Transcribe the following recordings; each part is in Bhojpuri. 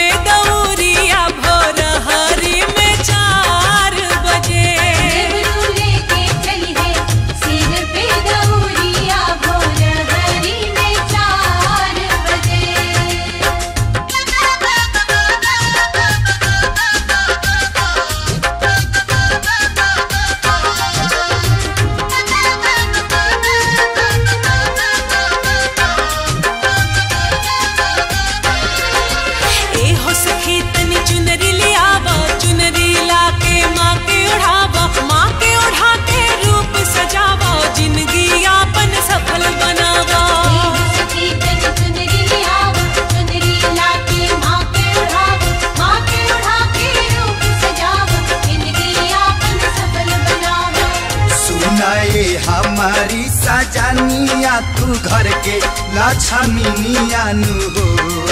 पे दौरिया भोर हरी में चार बजे देवरू लेके चली है सिर पे दौरिया भोर हरी में चार ए हो सखी तनी चुनरी लियावा चुनरी लाके माँ के ओढ़ावा माँ के ओढ़ा के रूप सजावा जिंदगी यापन सफल बनावा सखी तन चुनरी लियावा चुनरी लाके माँ के उड़ावा माँ के उड़ा के रूप सजावा जिंदगी आपन सफल बनावा सुनाए हमारी सजानिया तू घर के लक्ष्मीनिया नु हो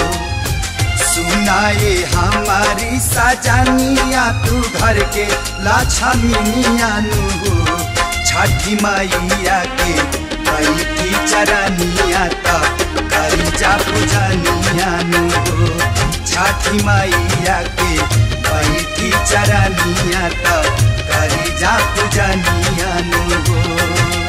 सुनाए हमारी सजानिया तू घर के लक्ष्मीनिया नु हो छठी मैया के बैठी चरनिया तब करी जा पूजनिया नु हो छठी मैया के बैठी चरनिया तब करी जा पूजनिया नु हो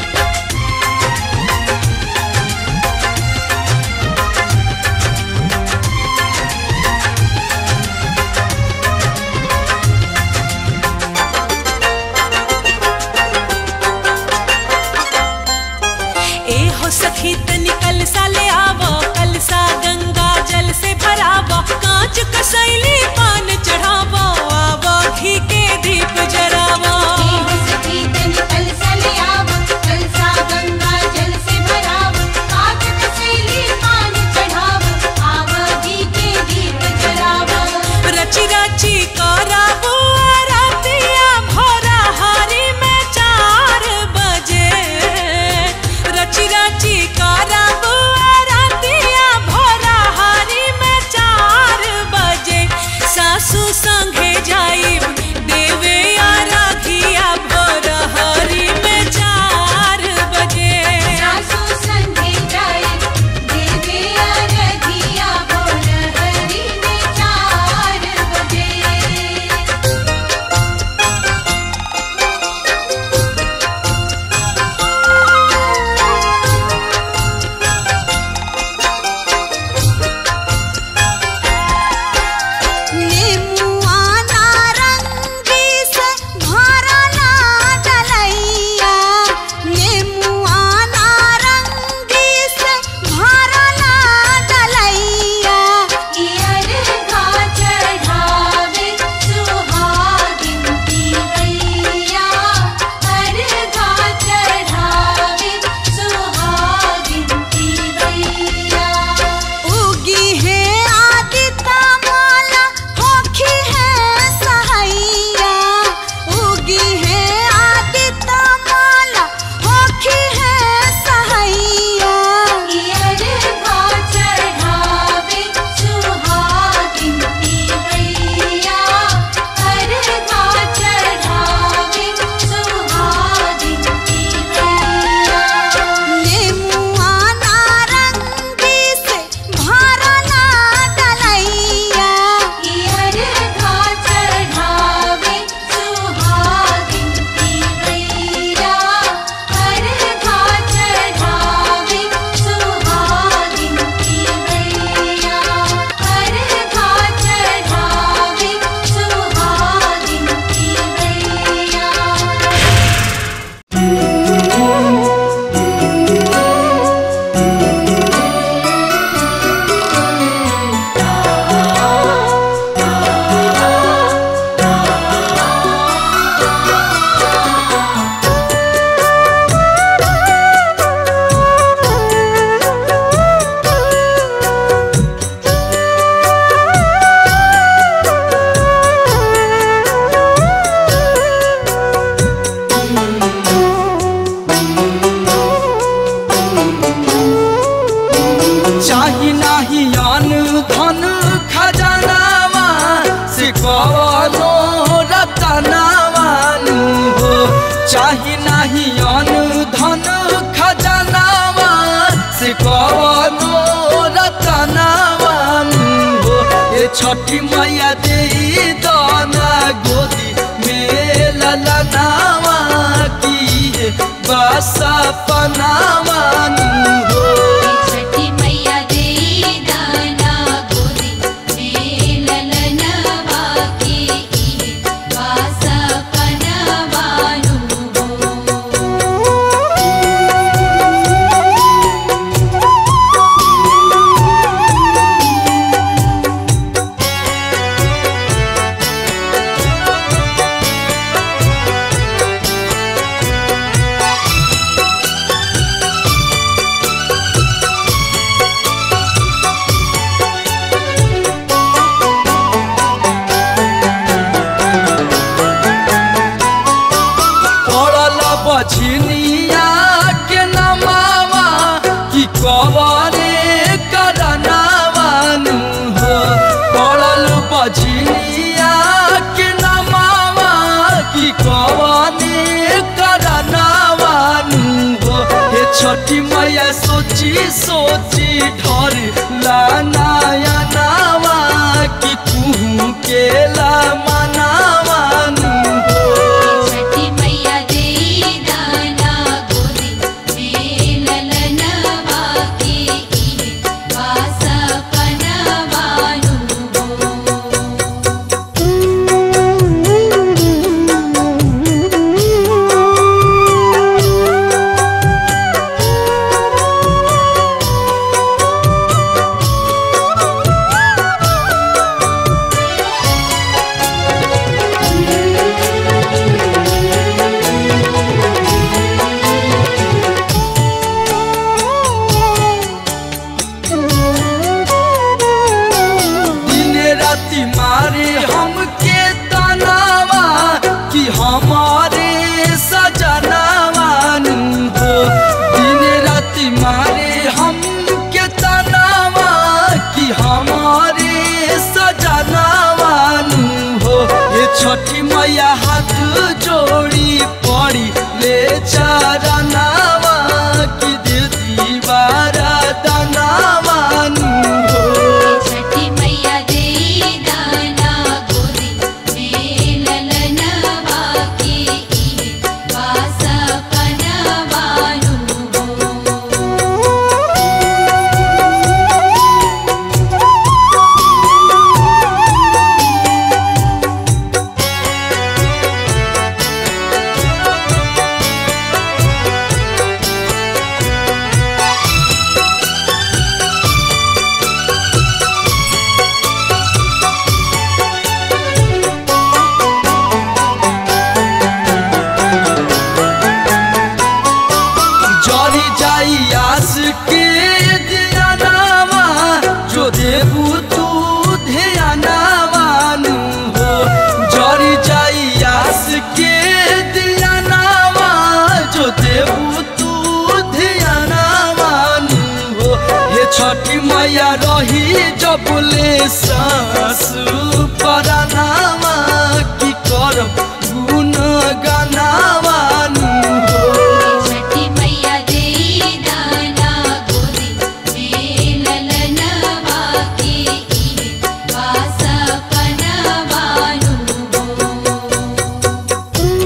ए हो सखी तनी कलसा ले आवो कलसा गंगा जल से भरावो कांच कसैली पान चढ़ावो आवो घी के दीप जरावो सखी तन कल सलियावा छठी मैया दे दाना गोदी में ललनावा की है बासा पनावानु हो छठी मैया दे दाना गोदी में ललनवा के इहे वासा पनवानु हो पड़ल बछनिया के नमावा कि कवरे करनावानु हो पड़ल बछनिया के नमावा कि कवरे करनावानु हो हे छठी मैया सोची सोची ढर लानाया नावा कि कुहू के ला मनावानु हो छठी मैया दे दाना गोदी में ललनवा के इहे वासा पनवानु हो दिन राति मारे हमके तनावा कि हमारे सजनावानु हो दिन राति मारे हमके तनावा कि हमारे सजनावानु हो ये छठी मैया हाथ जोड़ी पड़ी ले चरनावा कि देती बारा दनावानु हो छठी मैया दे दाना गोदी में ललनवा के इहे वासा पनवानु हो जरी जाई आस के ध्यानावा जो देबू तू ध्यानावानु हो जरी जाई आस के ध्यानावा जो देबू तू ध्यानावानु हो ये छठी मैया रही जबले सास परानावा की करब गुण गानावानु हो छठी मैया दे दाना गोदी में ललनवा के इहे वासा पनवानु हो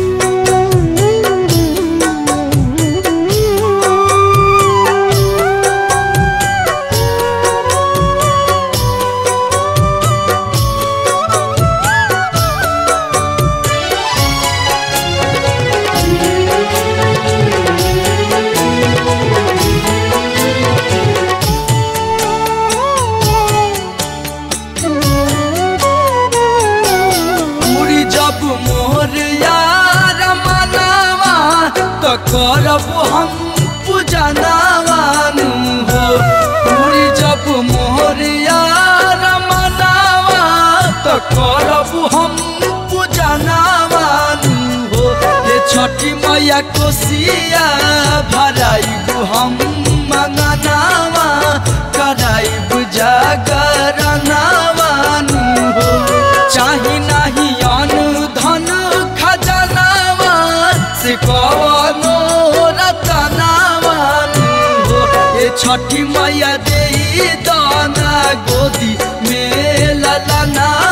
पूरी जब मोर यार मनावा तो करब हम पूजनावानु हो पूरी जब मोर यार मनावा तो करब हम पूजनावानु हो ये छठी मैया कोसिया भराइबू हम मंगनावा कराइबू जागरनावानु हो चाही नाही अनु धन खजनावा से कवनो रतनावानु हो ये छठी मैया दे दाना गोदी में ललना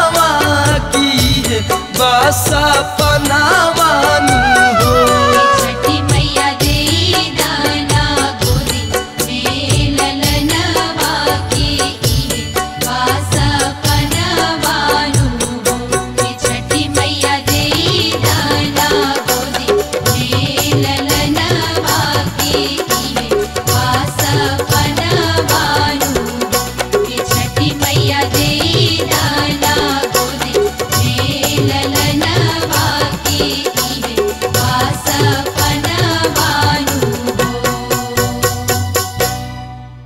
बासा पनावानु हो छठी मैया देई दाना गोदी में ललनवा के इहे वासा पनवानु हो ये छठी मैया देई दाना गोदी में ललनवा के इहे वासा पनवानु हो ये छठी मैया देई दाना गोदी में ललनवा के इहे वासा पनवानु हो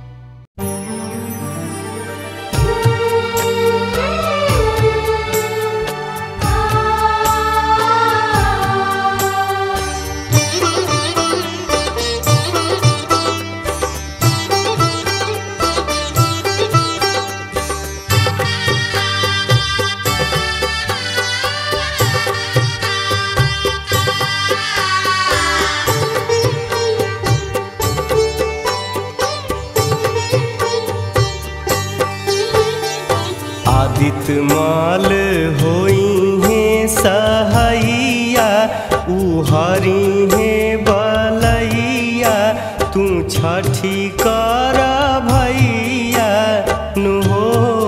आदित्य माल होई है सहैया उहरी है बलैया तू छठी कर भैया नु हो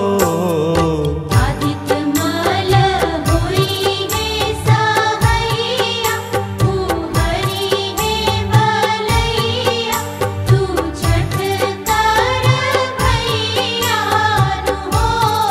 आदित्य माल होई है सहैया तू हरि है बलैया तू छठ कर भैया हो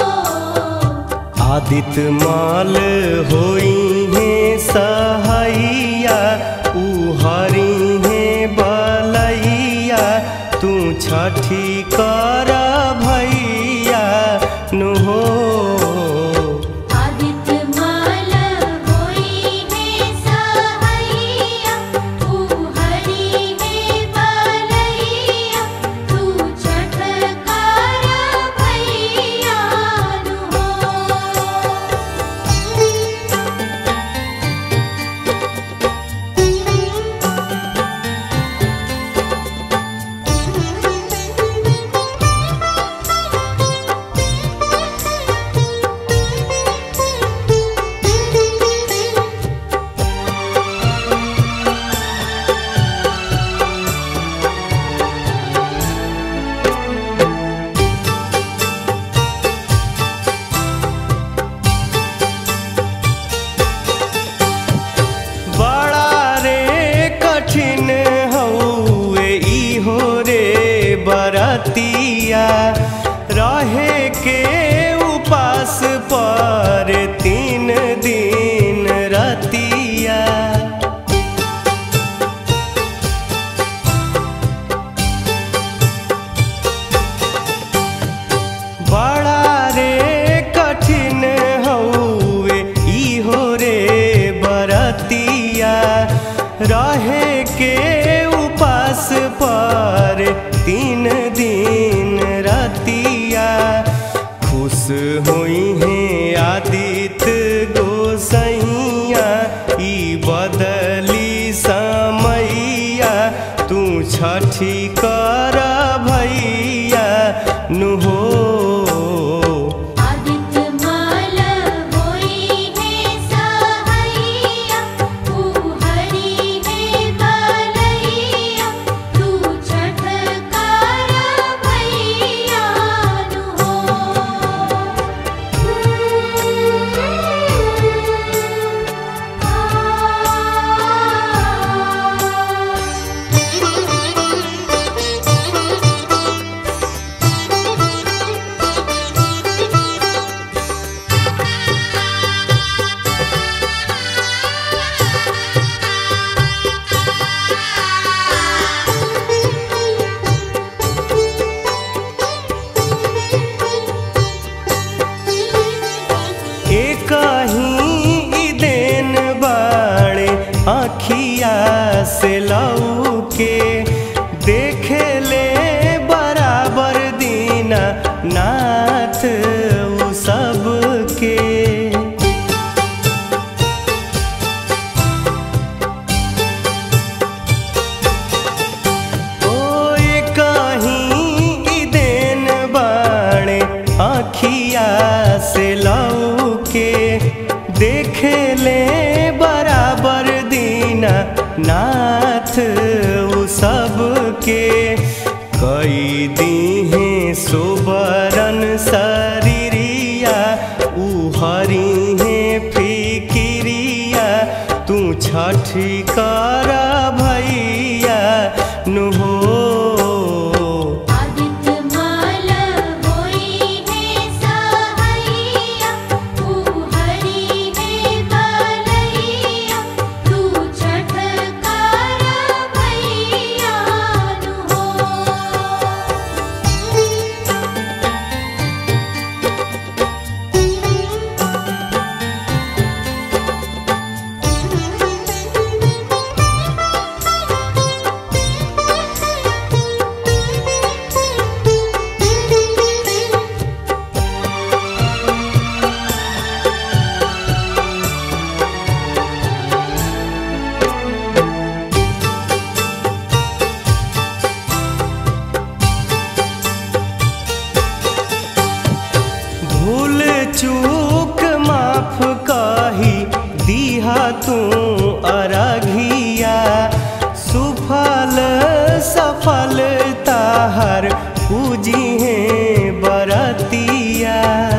आदित्य माल होई है सहैया उहरी है बलैया तू छठी कर भैया नु हो आदित्य माल होई है सहैया तू हरि है बलैया तू छठ कर भैया हो बड़ा रे कठिन हउए इहो रे बरतिया रहे के उपास पर तीन दिन रतिया बड़ा रे कठिन हउए इहो रे बरतिया रहे के उपास पर तीन दिन रतिया खुश हुई हैं आदित्य खेले बराबर दीना नाथ उ सबके कई दीहे सुबरन शरीरिया उ हरिहे फिकिरिया तू छठी कर भैया नु हो आदित्य माल होई है सहैया तू हरि है बलैया तू छठ कर भैया नु भूल चूक माफ कही दीहा तू अरघिया सुफल सफल ताहर पूजी है बरतिया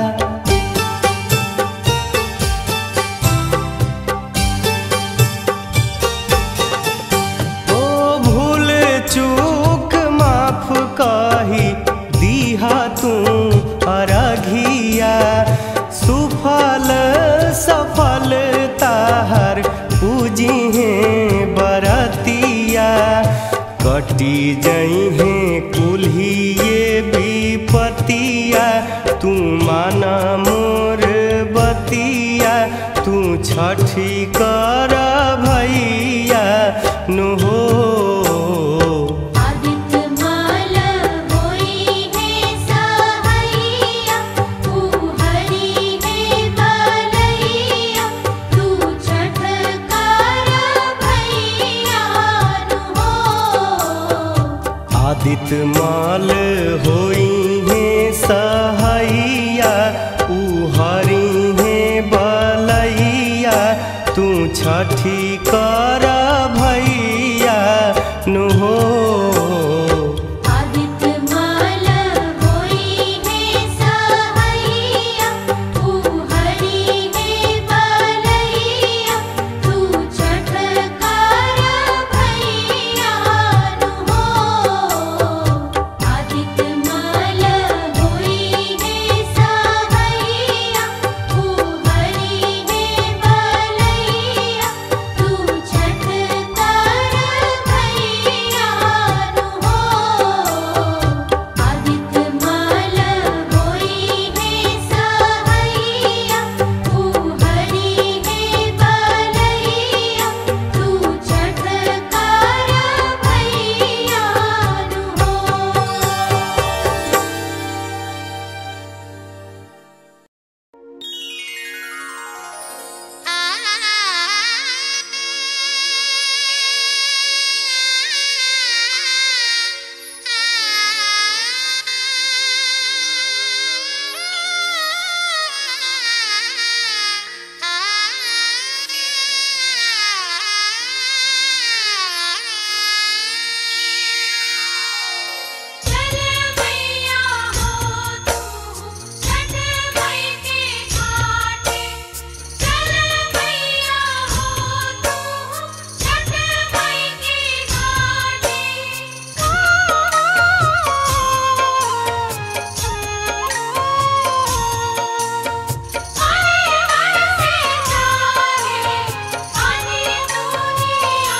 ओ भूल चूक माफ कही दीहा तू अरघिया सुफल सफल ताहर पूजी है बरतिया कटी जई है कुल्हिए विपतिया तू माना मोर बतिया तू छठी कर भैया नु हो आदित्य माल होई है सहैया तू हरि है बलैया तू छठ कर भैया नु आदित्य माल होई है सहैया उ हरि है बलैया तू छठी कर भैया नु हो आदित्य माल होई है सहैया तू हरि है बलैया तू छठ कर भैया नु आदित्य माल होई है सहैया तू हरि है बलैया तू छठ कर भैया नु आदित्य माल होई है सहैया तू हरि है बलैया तू छठ कर भैया नु चल भैया हो तू छठ मई के घाटे चल भैया हो तू छठ मई के घाटे आए बरसे जाए पानी दुनिया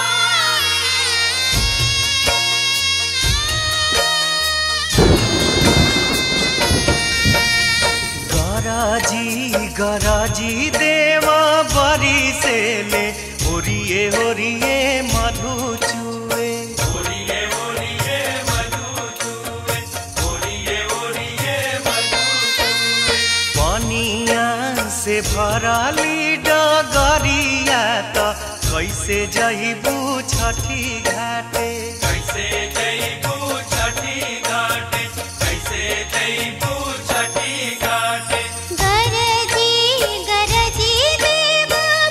गराजी गराजी देवा बरी से ले ओरिए ओरिए मधु चुए पानिया से भराली डगरिया त कैसे जइबू छठी घाटे कैसे जइबू छठी घाटे कैसे जइबू छठी घाटे गरजी गरजी देव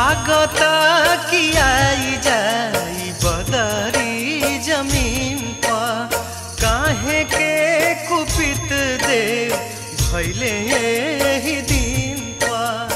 लागता कि आई जाई बदरी जमीन पर काहे के कुपित दे भैले ही दिन पर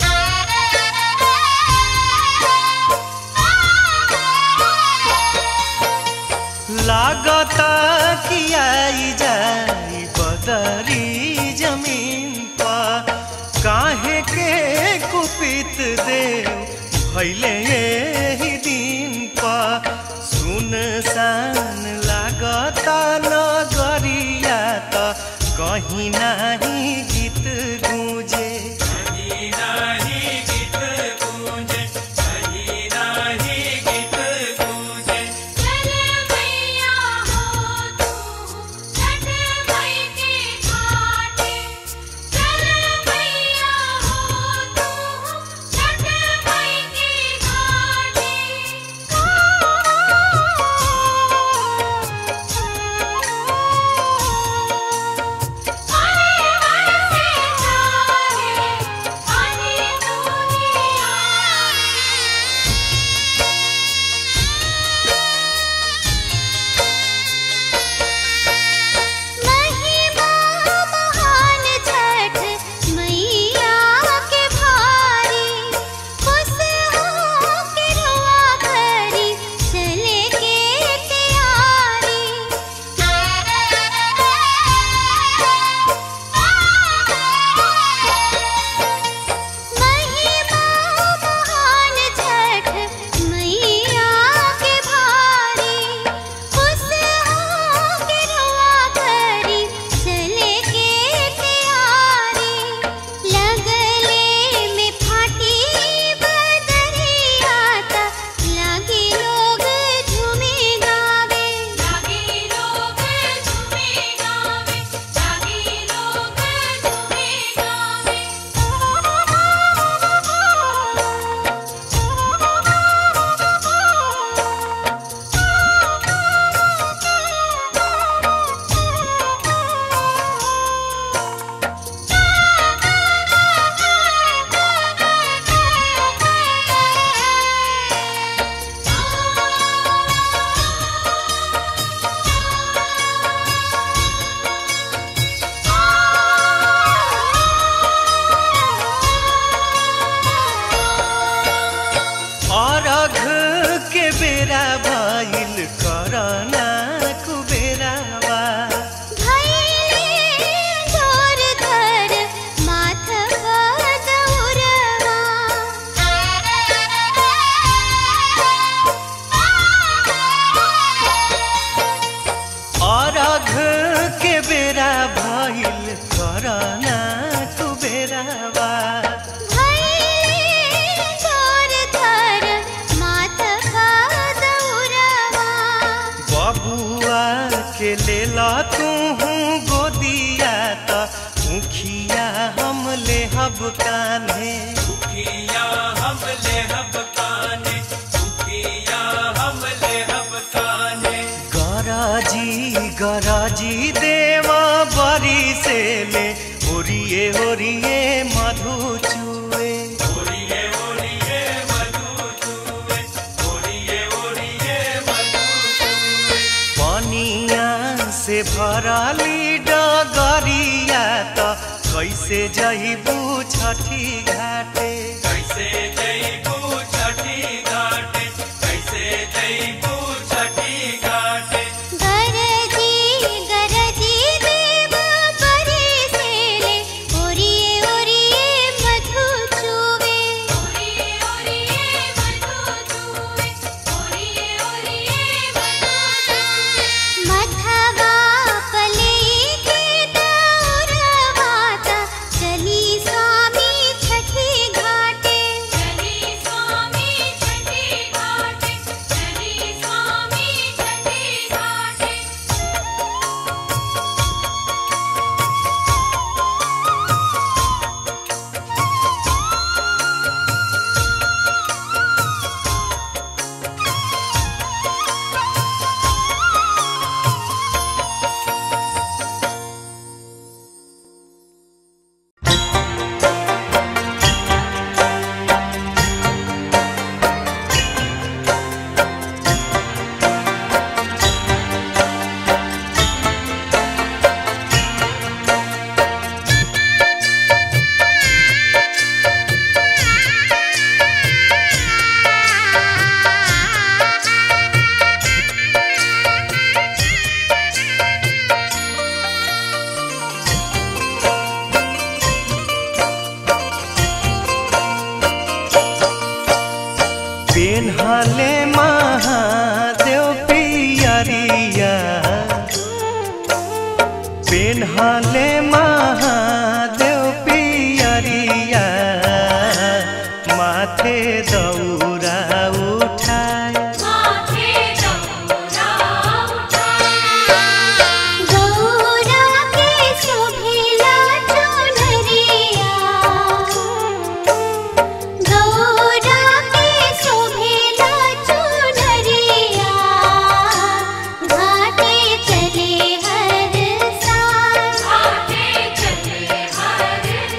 लागता कि आई जाई बदरी जमीन पर काहे के कुपित देव भैले ही दिन पर सुनसान लागता नगरिया त कहीं नाही गीत गूंजे चले मैया हो तू छठ मई के घाटे चले मैया हो तू छठ मई के घाटे महिमा महान छठ मैया के भारी खुश हो के रुआ करी चले के तैयारी महिमा महान छठ मैया के भारी खुश हो के रुआ करी चले के तैयारी लगले में फाटी बदरिया ता लागी लोग झूमे गावे लागी लोग झूमे गावे लागी लोग झूमे अरघ के बेरा भइल करना कुबेरावा भैले जोर धर माथ बदौरवा अरघ के बेरा भइल करना कुबेरावा भैले जोर धर माथ बदौरवा बबुआ के लेला तू गोदिया त मुखिया हम लेहब कान्हे गराजी गराजी देवा बरी से ले ओरिए ओरिए मधु चुए पनिया से भरली डगरिया त कैसे जइबू छठी घाटे गरजी गरजी देव परे से ले ओरिए ओरिए मधु चूवे ओरिए ओरिए मधु चूवे ओरिए ओरिए मधु चूवे मधवा पले के दौरवाता चली स्वामी छठी घाट पेन्हले महादेव पियरिया पेन्हले महादेव पियरिया माथे दौरा उठाए गौरा के शोभिला चुनरिया गौरा के शोभिला चुनरिया घाटे चले हर साल घाटे चले हर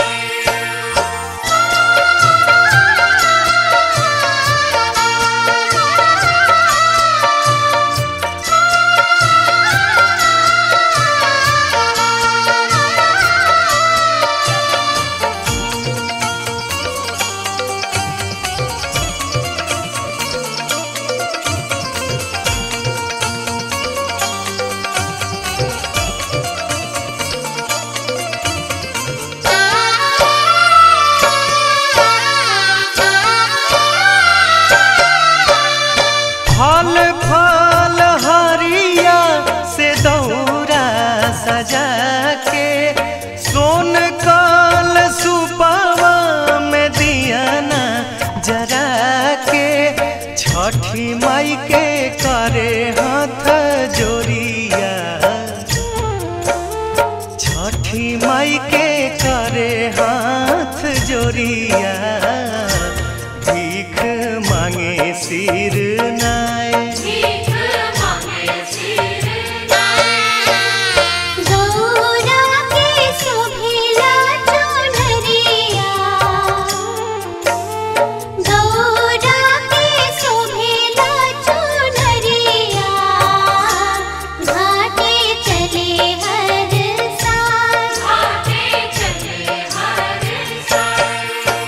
फल फल हरिया से दौरा सजा के सोन काल सुपावा में दियाना जरा के छठी माई के करे हाथ जोरिया छठी माई के करे हाथ जोरिया भीख मांगे सिर नाय गौरा के शोभिला चुनरिया गौरा के शोभिला चुनरिया घाटे चले हर साल घाटे चले हर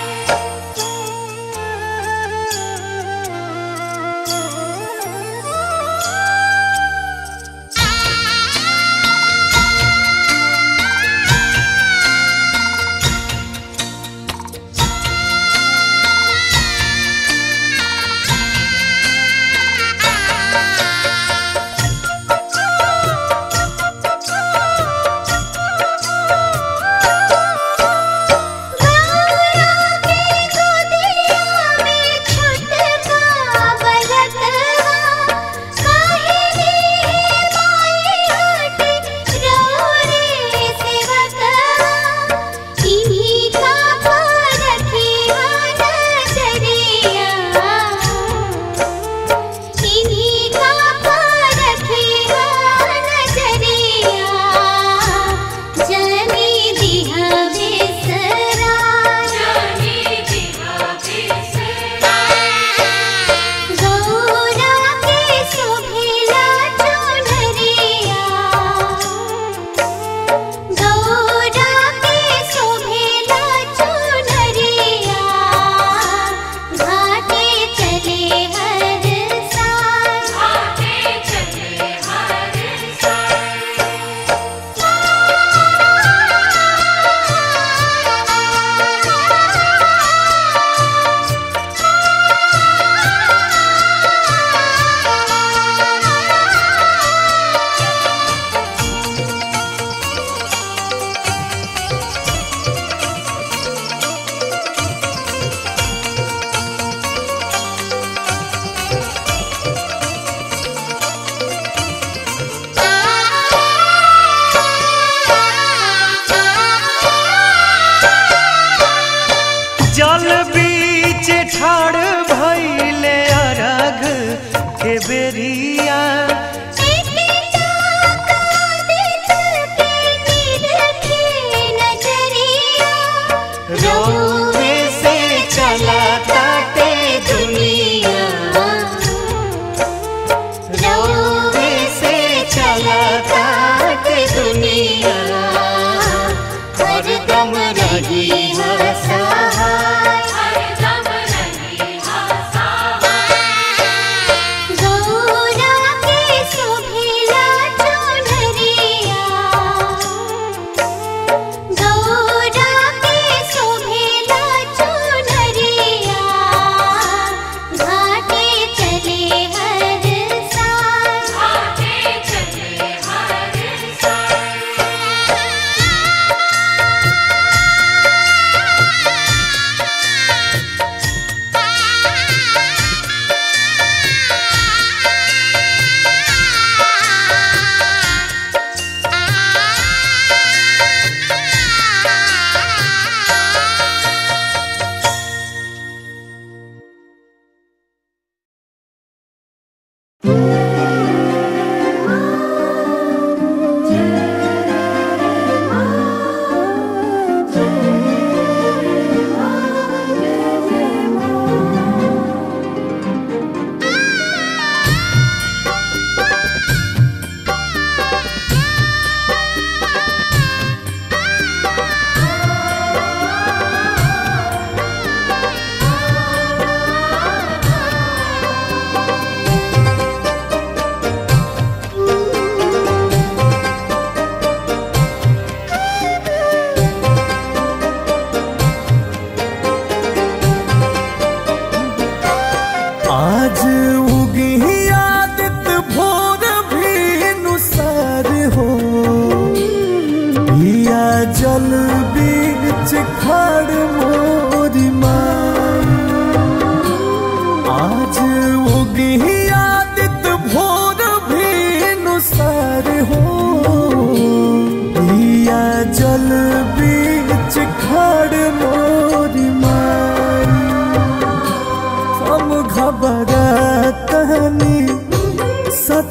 जनी दिहा बिसरा जनी दिहा बिसरा गौरा के शोभिला चुनरिया गौरा के शोभिला चुनरिया घाटे चले हर साल घाटे चले हर जल बीच ठाड़ भैले अरघ के बेरिया रोवे से चला ताटे दुनिया रोवे से चला ताटे दुनिया हरदम रही सहाय गौरा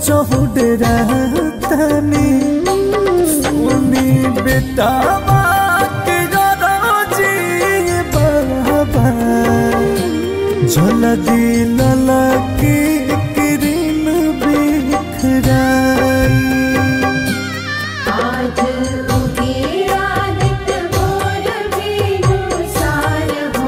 चौडरा तनी सुनी बेटा के गरजी बाबा जल्दी ललकी किरण बिखराई आज उगे आदित्य मोर बिनु सार हो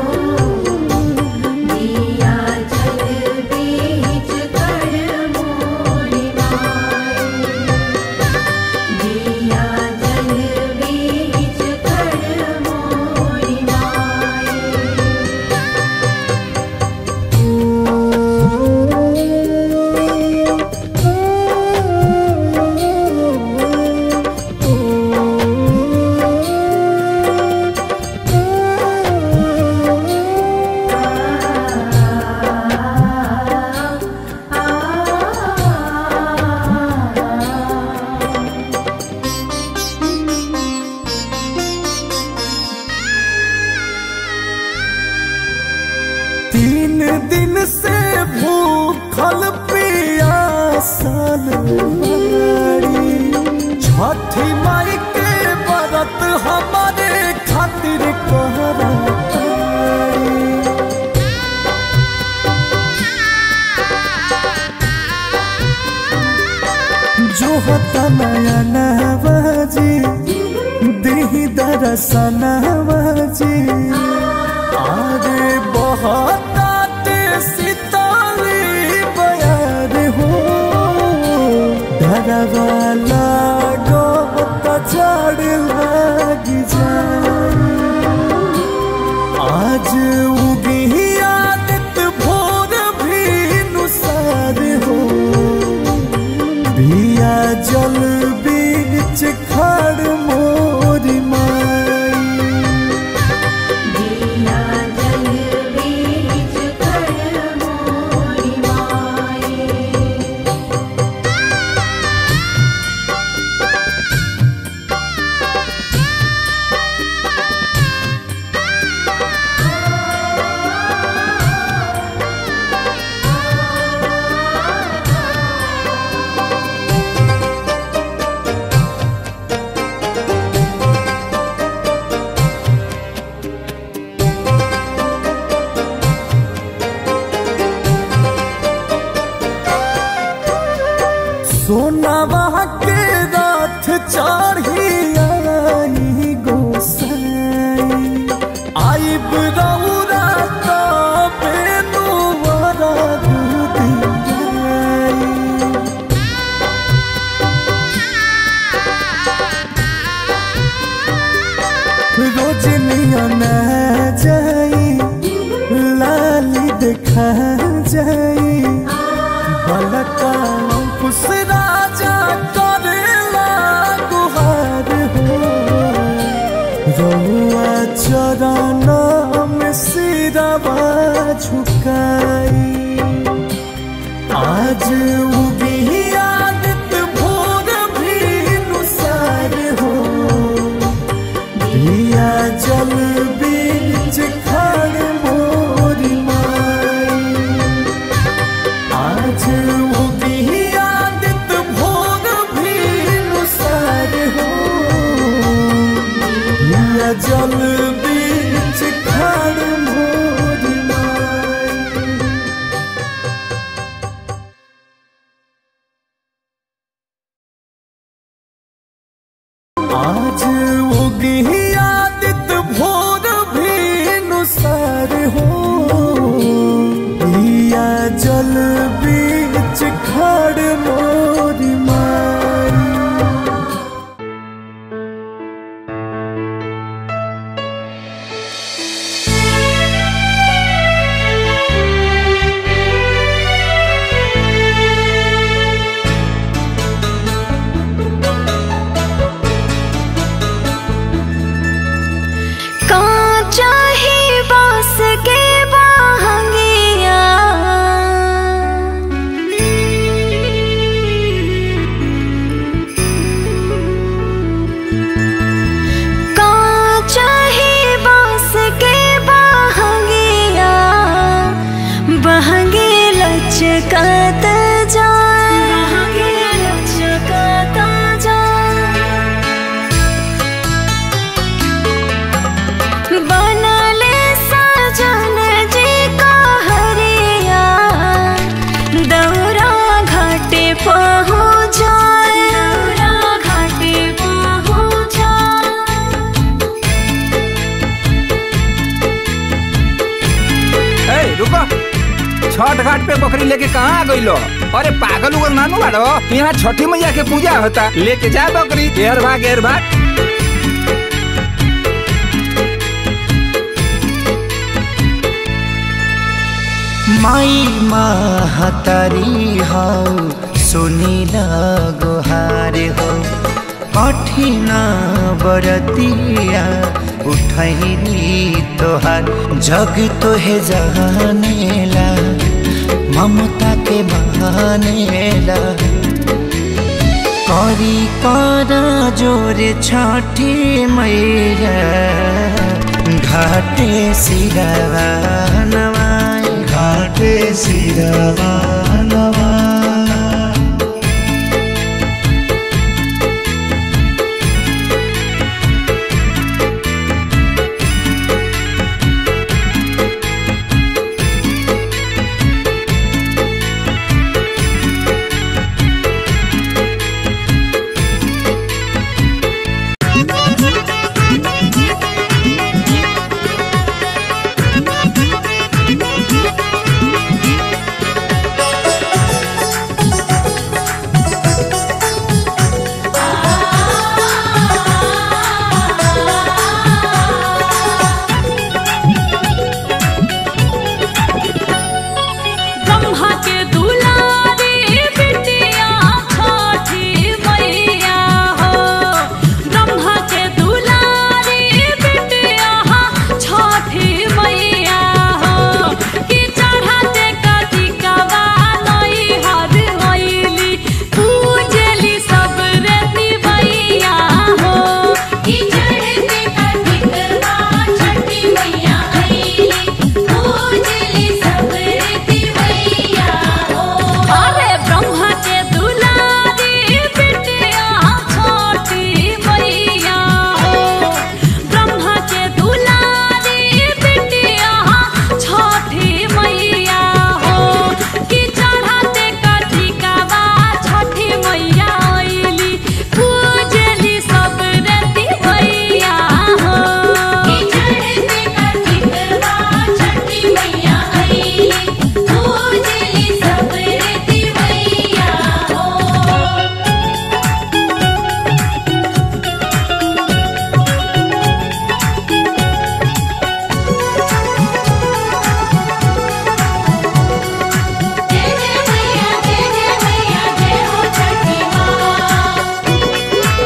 दिया जल बीच कर मोरी माई दिया जल बीच कर मोरी माई तीन दिन से भूखल पियासल बाड़ी छठी माई के व्रत हमारे खातिर कहराई जो होता नया नवाजी दिही दरसनवाजी आरे बहुत सीताली बयार हो डरवाला गो चढ़ लगी जाए आज उगी आदित भोर भी नुसार हो बिया जल बीच खड़ मोरी माई दिया जल बीच कर मोरी माई सोनावा के रथ चढ़ी आई गोसाई आई बरौरा तो बेनु वरद दियाई रोजनिया न जाई लाली देखा जाई बलका कुछ राजा करेला गुहार हो रहुआ चरण में सिरवा झुकाई आज उगी आदित भोर भी नुसार हो दिया जल बीच खड़ मोरी माई आज उगी आदित भोर भी नुसार हो दिया जल बीच खड़ मोरी माई रुको छठ घाट पे बकरी लेके कहाँ आ गइलो अरे पागल उगल नानू बाड़ो यहाँ छठी मैया के पूजा होता लेके जा बकरी घेर भाग घेर भाग माई महतारी हौ सुनिल गुहार हो कठिन बरतिया उठैली तोहार जग तोहे जानेला ममता के बहानेला करी कर जोर छठी मैया घाटे सिरवा नवाई घाटे सिरवा नवाई ब्रह्मा के दुलारी बिटिया छठी मैया हो ब्रह्मा के दुलारी बिटिया छठी मैया हो कि चढ़ाते कथी कवा नई हर होइली पूजली सब रेती मैया हो कि चढ़ते कठिकवा छठी मैया आईली पूजली सब रीति मैया हो अरे ब्रह्मा के दुलारी बिटिया छोटी मैया हो ब्रह्मा के दुलारी बिटिया छोटी मैया हो कि चढ़ाते कथी कावा छठी मैया आइली पूजली सब रेती मैया हो कि चढ़ते कठिकवा छठी मैया आईली पूजली सब रीति मैया हो जय जय मैया जय जय मैया जय हो छठी माँ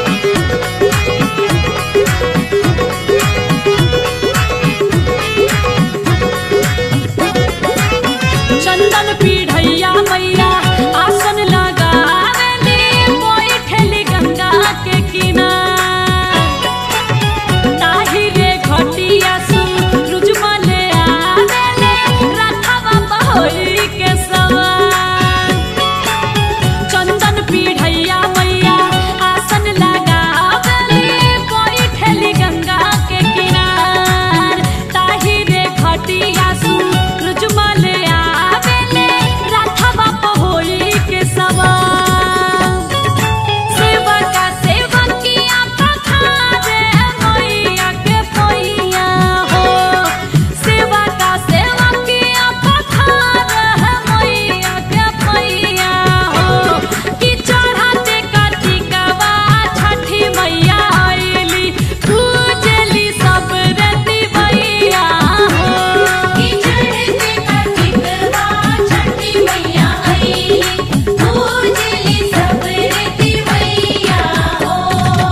चंदन पीढ़ैया मैया आसन लगावेली बैठेली गंगा के किनार ताही रे घटिया सूरज मले आवेले रथवा बहोई के सवार चंदन पीढ़ैया मैया आसन लगावेली बैठेली गंगा के किनार ताही रे घटिया सूरज मले आवेले रथवा बहोई के सवार सेवका सेवकिया पखारे मैया के पैया हो सेवका सेवकिया पखारे मैया के पैया हो कि चढ़ाते कटिकवा छठी मैया आइली पूजली सब रति मैया हो कि चढ़ते कठिकवा छठी मैया आईली पूजली सब रीति मैया हो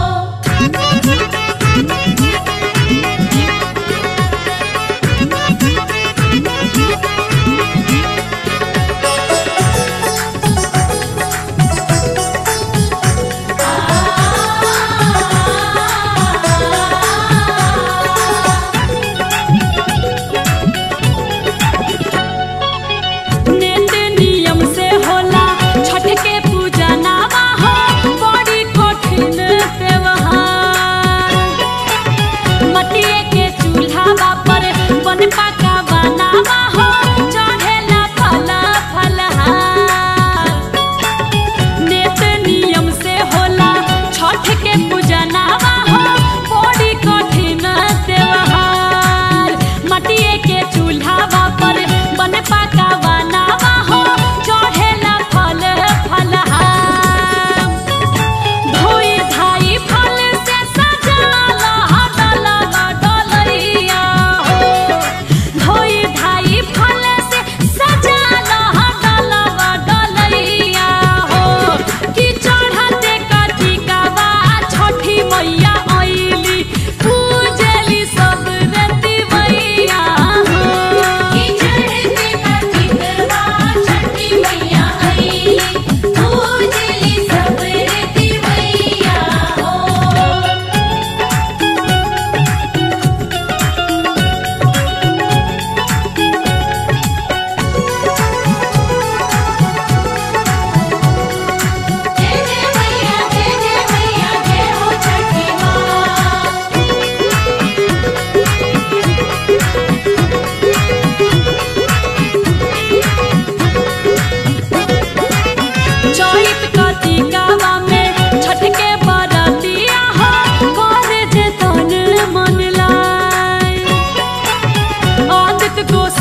नेत नियम से होला छठ के पूजा नामा हो बड़ी कठिन त्योहार मटिए के चूल्हा पर बन पका बनावा हो चढ़ेला फल फलहार नेत नियम से होला छठ के पूजा नामा हो बड़ी कठिन त्योहार मटिए के चूल्हा पर बन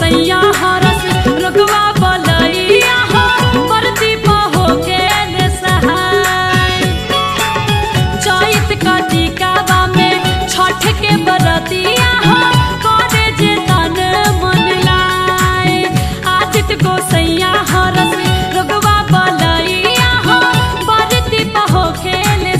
गोसैया हरस रगवा बलैया हो बरती पहो के ले सहाय चैत कटिकावा में छठ के बरतिया हो करे जे तन मन लाए आदित गोसैया हरस रगवा बलैया हो बरती पहो के ले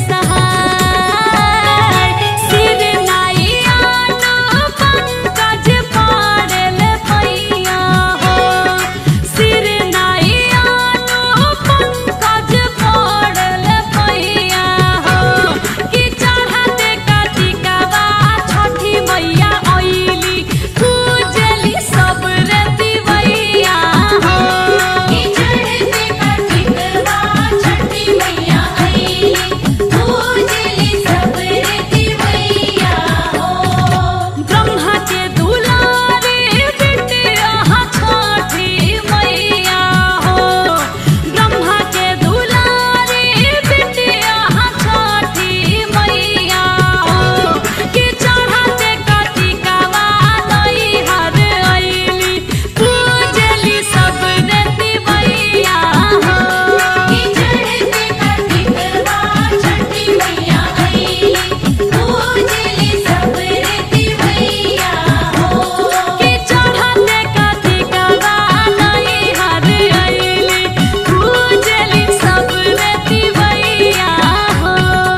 सहाय सिर नाइया नो पंकज पाड़ल पैया हो सिर नाइया नो पंकज पाड़ल पैया हो कि चढ़ाते कटिकावा छठी मैया अइली पूजली सब रतिवैया हो कि चढ़ते कटिकवा छठी मैया आईली पूजली सब रीति मैया हो ब्रह्मा के दुलारे बिटिया छठी मैया हो ब्रह्मा के दुलारे बिटिया छठी मैया हो कि चढ़ाते कटिकावा नैहर अइली पूजली सब देती मैया हो कि चढ़ते कटिकवा छठी मैया आईली पूजली सब रीति मैया हो कि चढ़ाते कटिकावा नैहर अइली पूजली सब देती मैया हो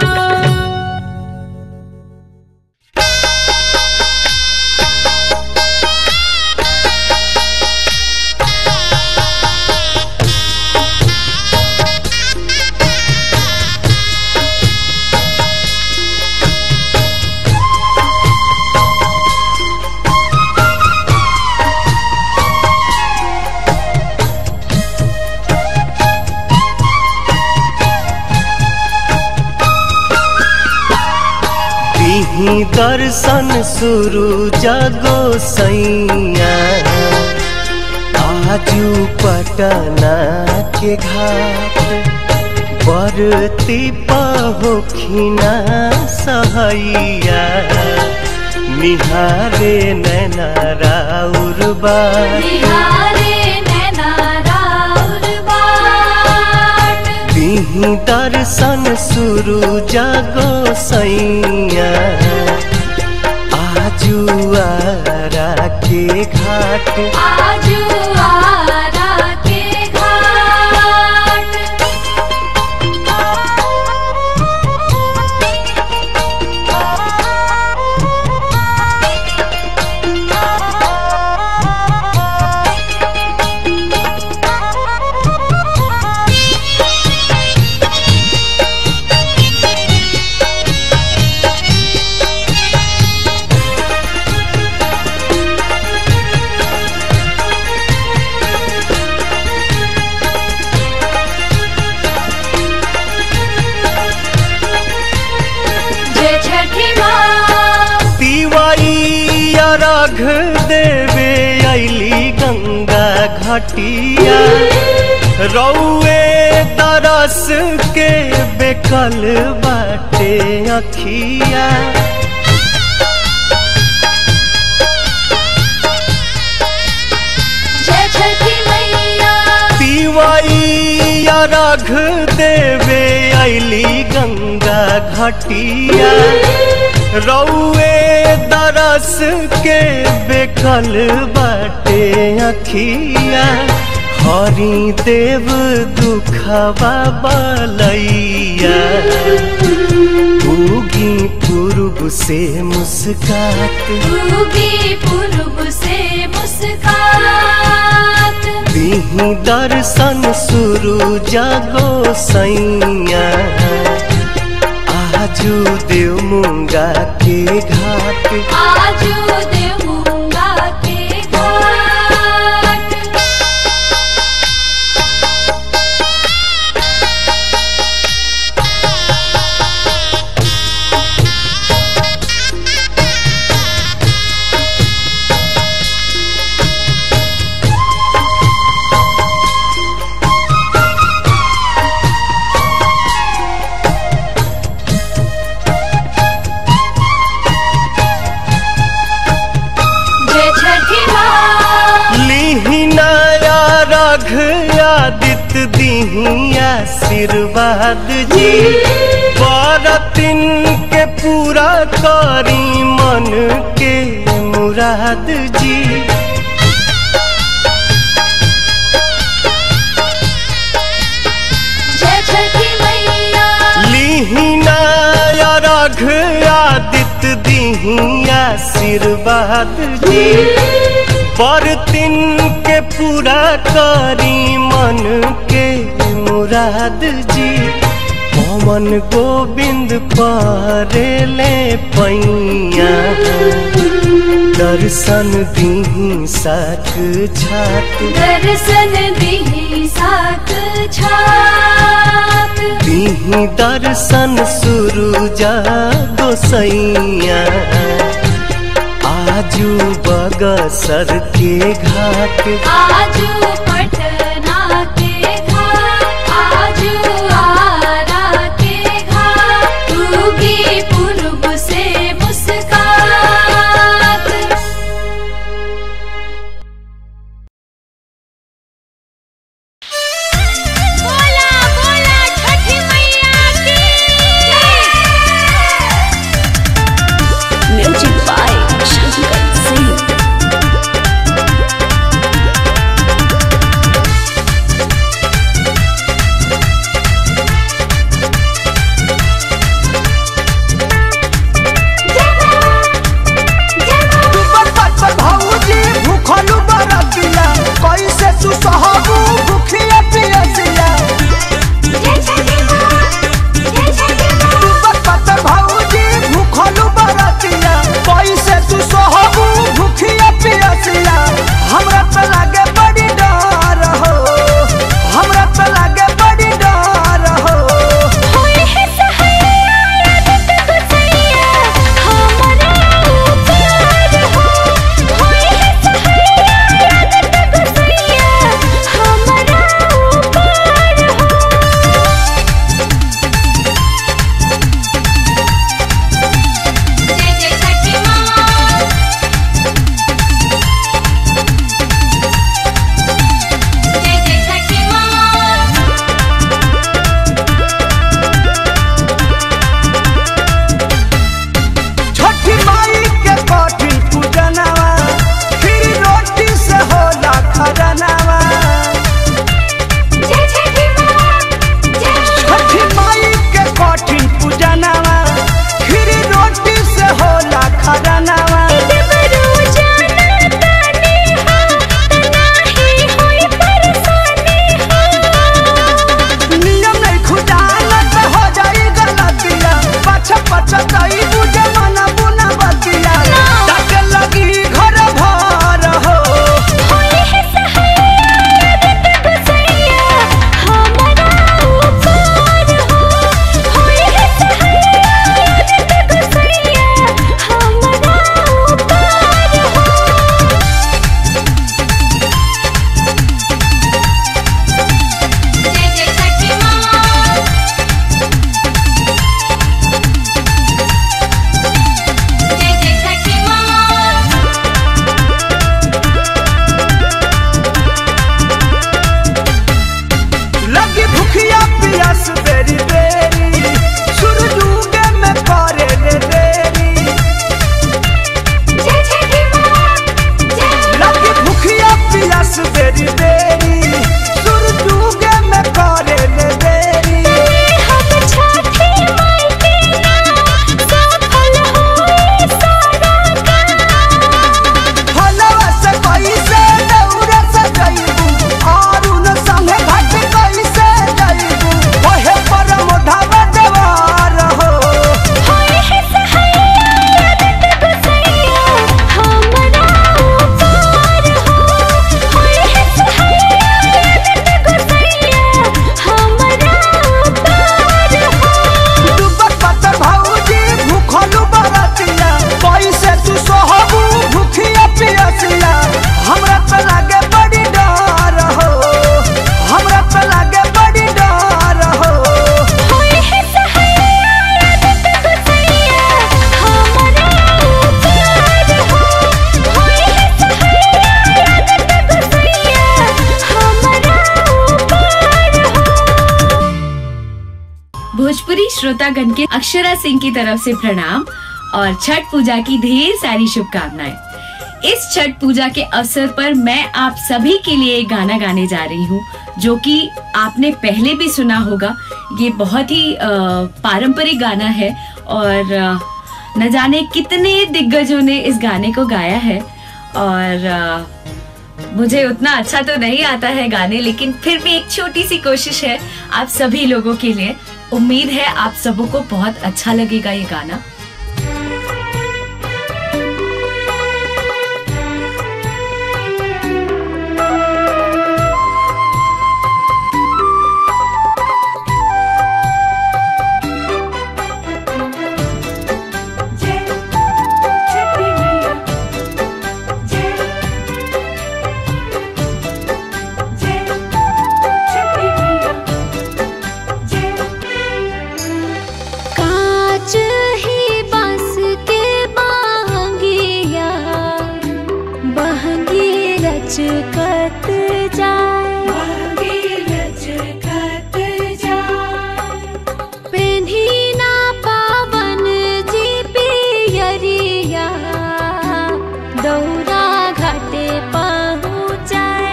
तिही दर्शन शुरू जगो सैया आजू पटना के घाट बरती पहोखिना सहैया निहारे नैना राउर बार बिहारे नैना राउर बाट तिही दर्शन शुरू जगो सैया आजू आरा के घाट आजू आरा के घाट जय छठी माँ तिवाई अर्घ देवे अली गंगा घटिया रौए तरस के बेकल बाटे अखिया जय छठी मैया तिवाई अर्घ देवे अली गंगा घटिया रौए दरस के बेकल बाटे अखिया हरि देव दुखवा बलैया उगी पूर्व से मुस्कात उगी पूर्व से मुस्कात दिही दर्शन शुरू जागो सैया आजू देव मुंगा के घाट आजू देवूंगा के घाट तिही दीही आशीर्वाद जी बरतिन के पूरा करी मन के मुराद जी जय छठी मैया लीहिना रघ आदित्य दीही आशीर्वाद जी बरतिन के पूरा करी मन के मुराद जी पवन गोविंद परेले पैया दर्शन दीही साथ छात दर्शन दिही साथ छात दीही दर्शन सुरुजा गोसैया आजू बगसर के घाट आजू पटना के घाट आजू आरा के घाट उगी पूर्व से मुस्कात बोला बोला छठी मैया की म्यूजिक बाय शंकर सिंह श्रोतागण के अक्षरा सिंह की तरफ से प्रणाम और छठ पूजा की ढेर सारी शुभकामनाएं इस छठ पूजा के अवसर पर मैं आप सभी के लिए एक गाना गाने जा रही हूँ जो कि आपने पहले भी सुना होगा ये बहुत ही अ, पारंपरिक गाना है और अ, न जाने कितने दिग्गजों ने इस गाने को गाया है और अ, मुझे उतना अच्छा तो नहीं आता है गाने लेकिन फिर भी एक छोटी सी कोशिश है आप सभी लोगों के लिए उम्मीद है आप सबों को बहुत अच्छा लगेगा ये गाना कांच ही बांस के बांगिया बहंगी लचकत जाए पेन्ही ना पावन जी पियरिया दौरा घाटे पहुँचाए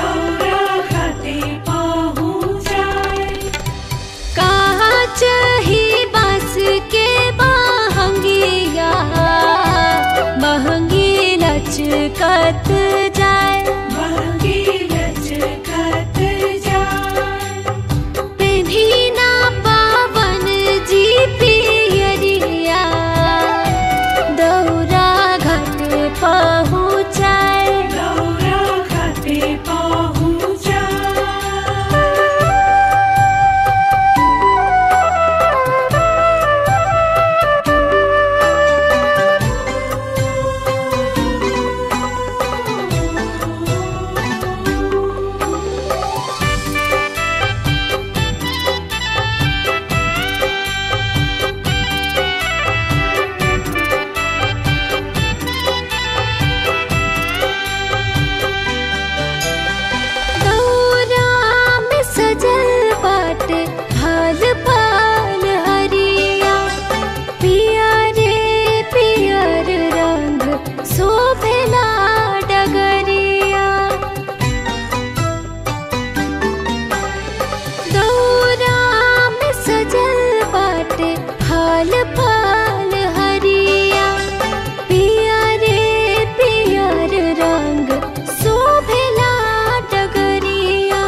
कांच ही बांस के बहंगिया बहंगी लचकत जाए पेन्ही ना पावन जी पियरिया दौरा घाट पहुँचाए दौरा में सजल बाटे फल फल हरिया पिया रे पियर रंग शोभेला डगरिया दौरा में सजल बाटे फल फल हरिया पिया रे पियर रंग शोभेला डगरिया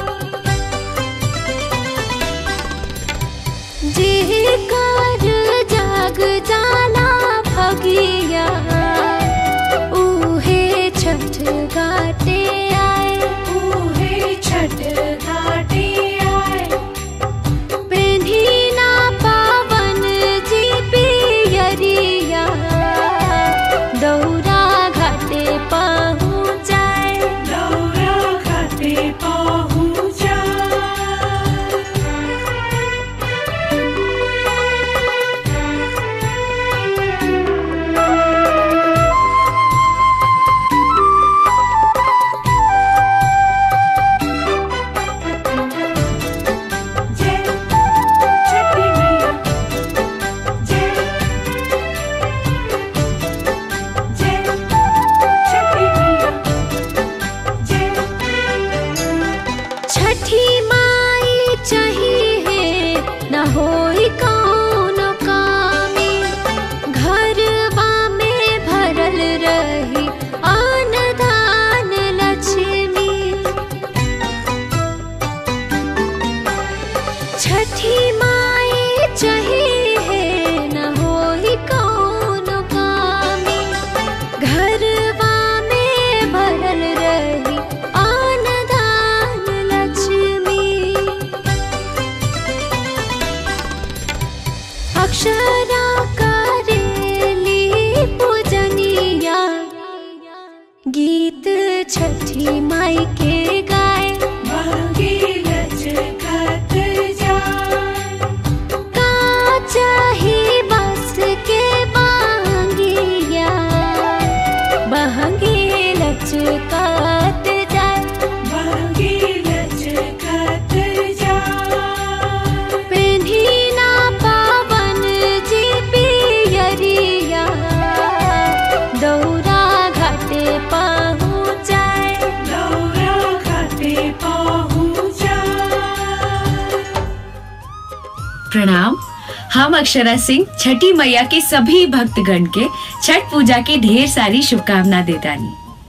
जेकर जाग जाला भगिया उहे छठ घाटे आए छठ घाटे आए पेन्ही ना पावन जी पियरिया दौरा घाटे पहुँचाए छठी माई चाहिए न होई कौन कामी घरवा में भरल रही अन्न दान लक्ष्मी छठी माई चाहिए न होई कौन कामी घरवा में भरल रही अन्न दान लक्ष्मी अक्षरा करेली पूजनिया गीत छठी माई के गाए कांच ही बांस के बांगिया बहंगी लचकात जाए पेन्ही ना पा प्रणाम हम अक्षरा सिंह छठी मैया के सभी भक्तगण के छठ पूजा की ढेर सारी शुभकामना देतानी